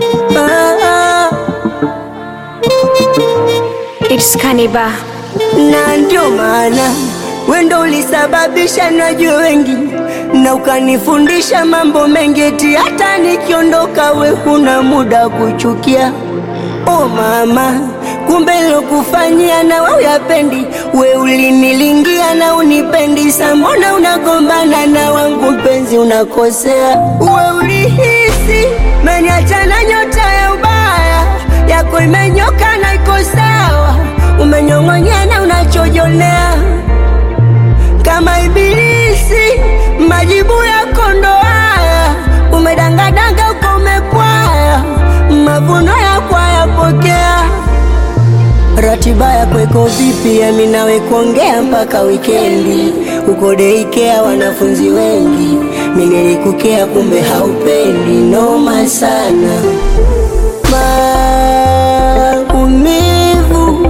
ah, It's Kaniba. na ndio maana wendo ulisababisha najue wengi na ukanifundisha mambo mengi, eti hata nikiondoka we huna muda kuchukia. Oh mama, kumbe lokufanyia na we uyapendi, we ulinilingia na unipendi, sa mbona unagombana na wangu mpenzi, unakosea. We ulihisi meniachana nyota ya ubaya yako imenyoka na iko sawa, umenyong'onyea na unachojonea kama ibilisi, majibu yako ndo haya, umedangadanga uko umepwaya, mavuno yako hayapokea. Ratiba yako iko vipi? Yami nawe kuongea mpaka wikendi, uko deikea wanafunzi wengi, mi nilikukea kumbe haupendi, noma sana maumivu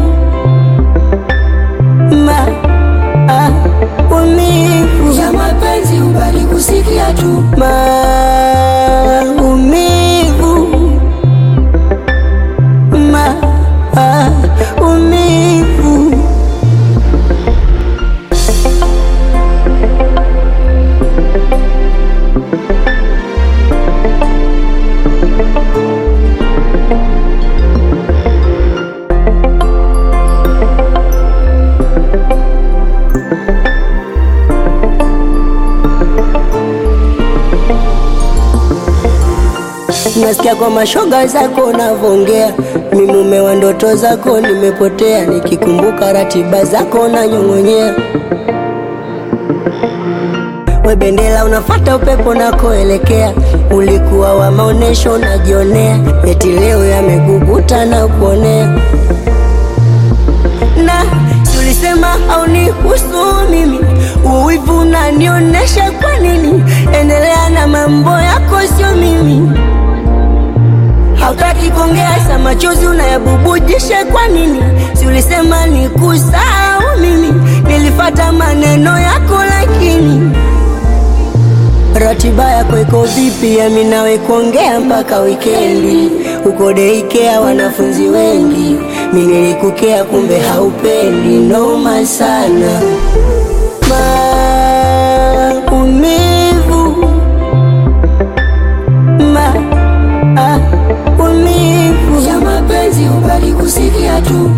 ma ah, umivu ya mapenzi ubali kusikia tu maumivu ma ah, umivu Nasikia kwa mashoga zako unavongea, mi mume wa ndoto zako nimepotea, nikikumbuka ratiba zako nanyong'onyea. We bendera unafata upepo nakoelekea, ulikuwa wa maonesho unajionea, eti leo yameguguta na kuonea na si ulisema haunihusu mimi, uwivu unanionyesha kwa nini? Endelea na mambo yako, sio mimi. Hautaki kuongea, sa machozi unayabubujisha kwa nini? Si ulisema nikusahau mimi, nilifata maneno yako lakini Ratiba yako iko vipi? Yami nawe kuongea mpaka wikendi, uko deikea wanafunzi wengi, mi nilikukea kumbe haupendi, noma sana maumivu ma ah, umivu ya mapenzi ubali kusikia tu